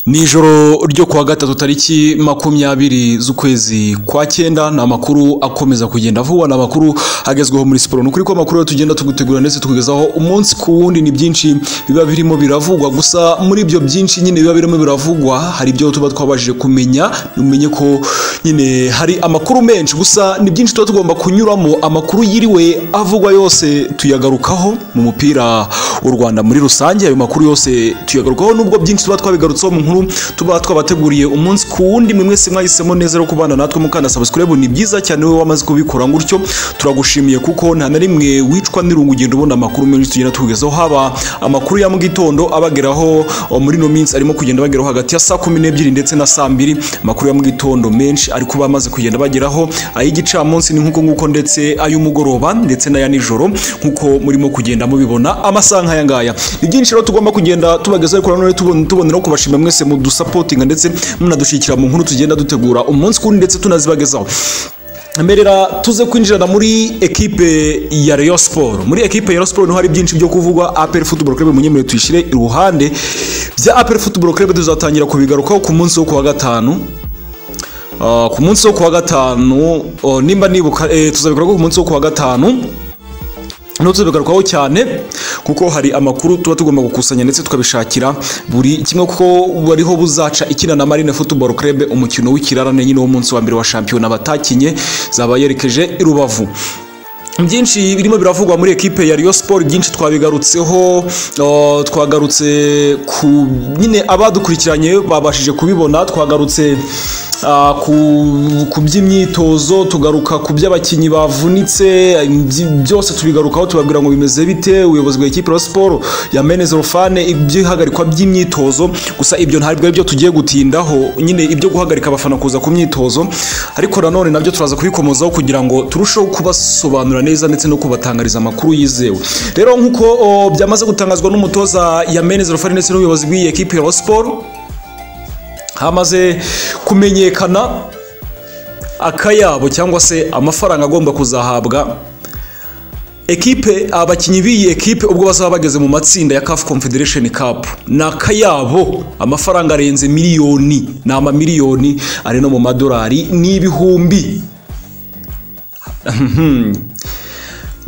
Ni ijoro ryo kuwa gatatu tariki makumyabiri z'ukwezi kwa cyenda ni amakuru akomeza kugenda vuba ni amakuru agezweho muri siporo ni ukuri ko amakuru tugenda tugutegura ndetse tukugezaho umunsi ku wundi ni byinshi biba birimo biravugwa gusa muri ibyo byinshi nyine biba birimo biravugwa hari ibyo tuba twabashije kumenya umenye ko nyine hari amakuru menshi gusa ni byinshi tuba tugomba kunyuramo amakuru yiriwe avugwa yose tuyagarukaho mu mupira w'u Rwanda muri rusange ayo makuru yose tuyagarukaho nubwo byinshi tuba twabigarutseho mu nkuru tuba twabateguriye umunsi ku wundi mwe mwese mwahisemo neza rero kubana natwe mukanda subscribe ni byiza cyane wowe wamaze kubikora gutyo turagushimiye kuko nta na rimwe wicwa n'irungu ugenda ubona amakuru menshi tugenda tukugezaho haba amakuru ya mu gitondo abageraho muri ino minsi arimo kugenda bageraho hagati ya saa kumi n'ebyiri ndetse na saa mbiri amakuru ya mu gitondo menshi ari kuba amaze kugenda bageraho ay'igicamunsi ni nk'uko nguko ndetse ay'umugoroba ndetse n'aya nijoro nk'uko murimo kugenda mubibona amasaha nk'aya ngaya ni byinshi rero tugomba kugenda tubagezaho kurano tuboneraho kubashimira mwese mudusapotinga ndetse munadushyikira mu nkuru tugenda dutegura umunsi kuri ndetse tunazibagezaho mberera tuze kwinjirana muri ekipe ya Rayon Sport muri ekipe ya Rayon Sport niho hari byinshi byo kuvugwa APR Football Club munyemere tuyishire iruhande bya APR Football Club tuzatangira kubigarukaho ku munsi wo kuwa gatanu Uh, ku munsi wo kuwa gatanu uh, nimba nibuka eh, tuzabigarukaho ku munsi wo kuwa gatanu ntutubigarukwaho cyane kuko hari amakuru tuba tugomba gukusanya ndetse tukabishakira buri kimwe kuko bariho buzaca ikina na marine football club umukino w'ikirarane nyine w'umunsi wa mbere wa shampiyona batakinye zaba yerekeje i rubavu byinshi birimo biravugwa muri ekipe ya Rayon Sport byinshi twabigarutseho twagarutse ku nyine abadukurikiranye babashije kubibona twagarutse ku by'imyitozo tugaruka ku by'abakinnyi bavunitse byose tubigarukaho tubabwira ngo bimeze bite ubuyobozi bwa ekipe ya siporo yameneze rufane iby'ihagarikwa by'imyitozo gusa ibyo ntabwo ari byo tugiye gutindaho nyine ibyo guhagarika abafana kuza ku myitozo ariko nanone nabyo turaza kubikomozaho kugira ngo turusheho kubasobanura neza ndetse no kubatangariza amakuru yizewe rero nk'uko byamaze gutangazwa n'umutoza yameneze rufane ndetse n'ubuyobozi bw'iyi ekipe ya siporo hamaze kumenyekana akayabo cyangwa se amafaranga agomba kuzahabwa ekipe abakinnyi b'iyi ekipe ubwo bazaba bageze mu matsinda ya CAF Confederation Cup ni akayabo amafaranga arenze miliyoni ni amamiliyoni ari no mu madolari n'ibihumbi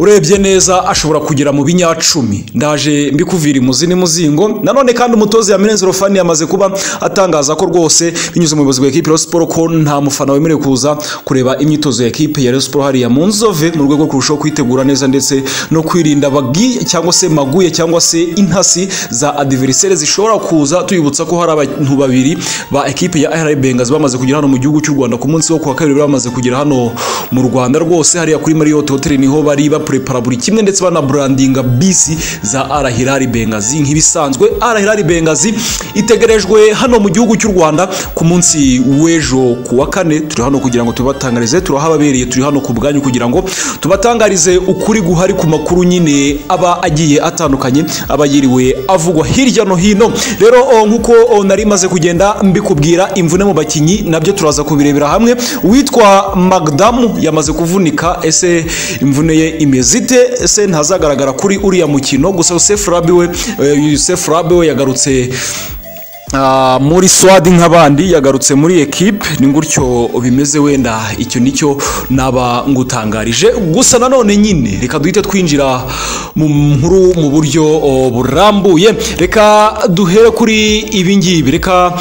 urebye neza ashobora kugera mu binyacumi ndaje mbikuvira imuzi n'umuzingo nanone kandi umutoza yameneze rofani yamaze kuba atangaza ko rwose binyuze mu buyobozi bwa ekipe ya siporo ko nta mufana wemerewe kuza kureba imyitozo ya ekipe ya siporo hariya mu nzove mu rwego rwo kurushaho kwitegura neza ndetse no kwirinda bagi cyangwa se maguye cyangwa se intasi za adiverisere zishobora kuza tuyibutsa ko hari abantu babiri ba ekipe ya RB Bengals bamaze kugera hano mu gihugu cy'u Rwanda ku munsi wo kuwa kabiri bamaze kugera hano mu Rwanda rwose hariya kuri Marriott Hotel niho bari bapurepara buri kimwe ndetse banaburandinga bisi za arahirari bengazi nk'ibisanzwe arahirari bengazi itegerejwe hano mu gihugu cy'u rwanda ku munsi w'ejo ku wa kane turi hano kugira ngo tubatangarize turahababereye turi hano ku bwanyu kugira ngo tubatangarize ukuri guhari ku makuru nyine aba agiye atandukanye aba yiriwe avugwa hirya no hino rero nk'uko nari maze kugenda mbikubwira imvune mu bakinnyi nabyo turaza kubirebera hamwe uwitwa magdamu yamaze kuvunika ese imvune ye imeze ite ese ntazagaragara kuri uriya mukino gusa Yusef Rabi we Yusef Rabi we yagarutse muri swadi nk'abandi yagarutse muri ekipe ni gutyo bimeze wenda icyo nicyo naba ngutangarije gusa nanone nyine reka duhite twinjira mu nkuru mu buryo burambuye reka duhere kuri ibi ngibi reka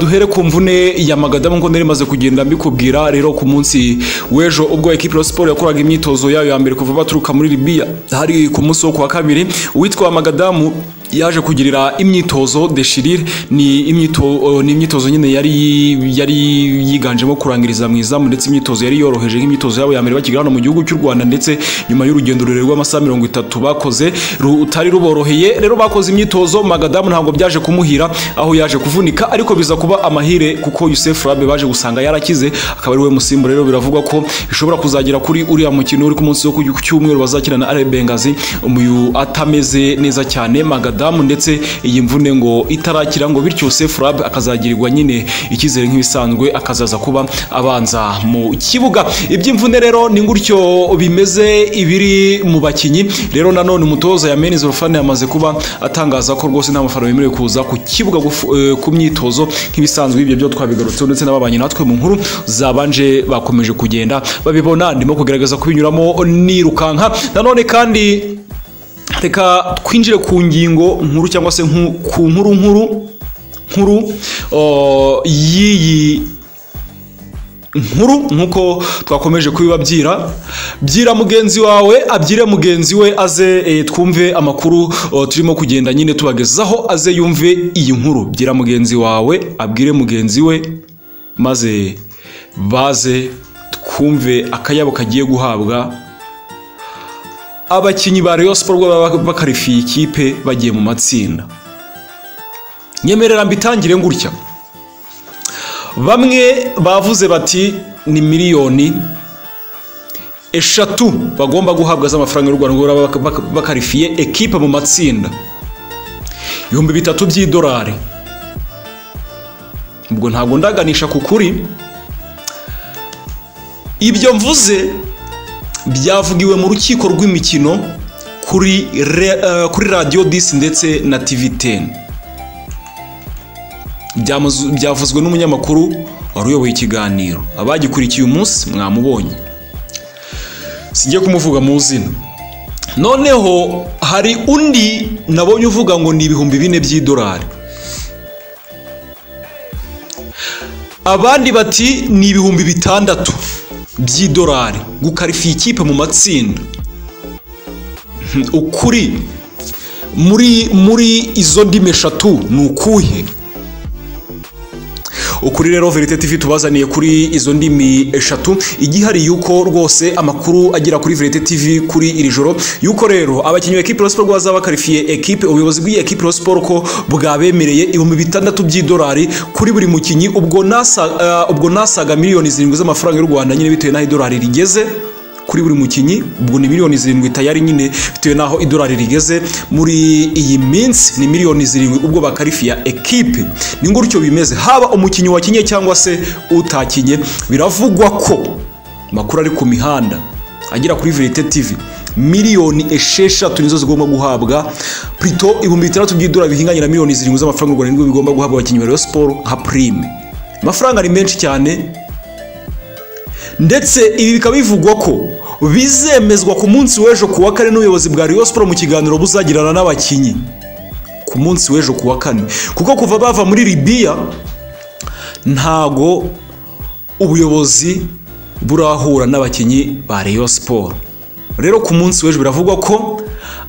duhere ku mvune ya magadamu ngo nari maze kugenda mbikubwira rero ku munsi w'ejo ubwo ekipe ya siporo yakoraga imyitozo yayo ya mbere kuva baturuka muri Libya hari ku munsi wo kuwa kabiri uwitwa magadamu yaje kugirira imyitozo deshirire ni imyitozo nyine yari yiganjemo kurangiriza mu izamu ndetse imyitozo yari yoroheje nk'imyitozo yabo ya mbere bakigera hano mu gihugu cy'u rwanda ndetse nyuma y'urugendo rurerure rw'amasaha mirongo itatu bakoze rutari ruboroheye rero bakoze imyitozo magadamu ntabwo byaje kumuhira aho yaje kuvunika ariko biza kuba amahire kuko Yusef Rabe baje gusanga yarakize akaba ari we musimbo rero biravugwa ko bishobora kuzagera kuri uriya mukino uri ku munsi wo ku cyumweru bazakina na Arabe Bengazi uyu atameze neza cyane magadamu Adamu ndetse iyi mvune ngo itarakira ngo bityo Sefu Rabe akazagirirwa nyine icyizere nk'ibisanzwe akazaza kuba abanza mu kibuga iby'imvune rero ni gutyo bimeze ibiri mu bakinnyi rero nanone umutoza Yameneze Rufane yamaze kuba atangaza ko rwose nta mafaranga yemerewe kuza ku kibuga gufu- eh, ku myitozo nk'ibisanzwe ibyo byo twabigarutseho ndetse n'ababanye natwe mu nkuru zabanje bakomeje kugenda babibona ndimo kugerageza kubinyuramo nirukanka nanone kandi reka twinjire ku ngingo nkuru cyangwa se nku- ku nkuru nkuru nkuru oh, y'iyi nkuru nk'uko twakomeje kubibabyira byira mugenzi wawe abyire mugenzi we aze eh, twumve amakuru oh, turimo kugenda nyine tubagezaho aze yumve iyi nkuru byira mugenzi wawe abwire mugenzi we maze baze twumve akayabo kagiye guhabwa abakinnyi ba Rayon Sports baba bakarifiye ikipe bagiye mu matsinda nyemerera mbitangire gutya bamwe bavuze bati ni miliyoni eshatu bagomba guhabwa z'amafaranga y'u Rwanda ngo baba bak- bak- bakarifiye ekipe mu matsinda ibihumbi bitatu by'idolari ubwo ntabwo ndaganisha ku kuri ibyo mvuze byavugiwe mu rukiko rw'imikino kuri re- eh, kuri radiyo disi ndetse na tivi teni Byamazu- byavuzwe n'umunyamakuru wari uyoboye ikiganiro abagikurikiye umunsi mwamubonye sijya kumuvuga mu zina noneho hari undi nabonye uvuga ngo ni ibihumbi bine by'idolari abandi bati ni ibihumbi bitandatu by'idolari gukarifiya ikipe mu matsinda Hmm, ukuri muri muri izo ndimi eshatu ni ukuhe ukuri rero verite tv tubazaniye kuri izo ndimi eshatu igihari yuko rwose amakuru agera kuri verite tv kuri iri joro yuko rero abakinnyi ba ekipe rosiporo bazaba bakarifiye ekipe ubuyobozi bw'iyi ekipe rosiporo ko bwabemereye ibihumbi bitandatu by'idolari kuri buri mukinnyi ubwo nasa- eh, ubwo nasaga miliyoni zirindwi z'amafaranga y'u rwanda nyine bitewe n'aho idolari rigeze kuri buri mukinnyi ubwo ni miliyoni zirindwi tayari nyine bitewe n'aho idolari rigeze muri iyi minsi ni miliyoni zirindwi ubwo bakarifiya ekipe ni gutyo bimeze haba umukinnyi wakinnye cyangwa se utakinnye biravugwa ko amakuru ari ku mihanda agera kuri verite tv miliyoni esheshatu nizo zigomba guhabwa plito ibihumbi bitandatu by'idolari bihinganye na miliyoni zirindwi z'amafaranga y'u rwanda nibwo bigomba guhabwa abakinnyi ba Rayon Sports nka prime amafaranga ni menshi cyane ndetse ibi bikaba bivugwa ko bizemezwa ku munsi w'ejo ku wa kane n'ubuyobozi bwa Rayon Sports mu kiganiro buzagirana n'abakinnyi ku munsi w'ejo ku wa kane kuko kuva bava muri Libya ntago ubuyobozi burahura n'abakinnyi ba Rayon Sports rero ku munsi w'ejo biravugwa ko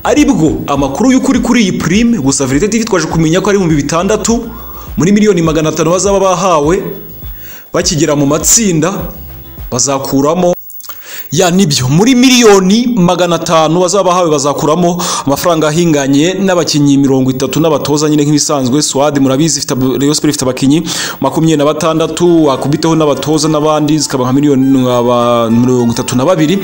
aribwo amakuru y'ukuri kuri iyi prime gusa Verite TV twaje kumenya ko ari ibihumbi bitandatu muri miliyoni magana atanu bazaba bahawe bakigera mu matsinda bazakuramo ya nibyo muri miliyoni magana atanu bazaba bahawe bazakuramo amafaranga ahinganye n'abakinnyi mirongo itatu n'abatoza nyine nk'ibisanzwe swad murabizi ifite ab- Rayon Sports ifite abakinnyi makumyabiri na batandatu wakubiteho n'abatoza n'abandi zikaba nka miliyoni aba- mirongo itatu na babiri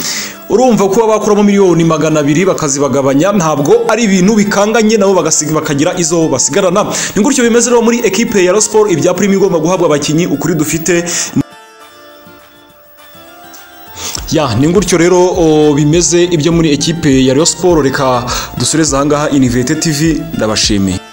urumva kuba bakuramo miliyoni magana abiri bakazibagabanya ntabwo ari ibintu bikanganye nabo bagasiga bakagira izo basigarana ni gutyo bimeze rero muri ekipe ya Rayon Sports ibya prime igomba guhabwa abakinnyi ukuri dufite ya ni gutyo rero o, bimeze ibyo muri ekipe ya Rayon Sports reka dusoreze ahangaha Inivete TV ndabashimiye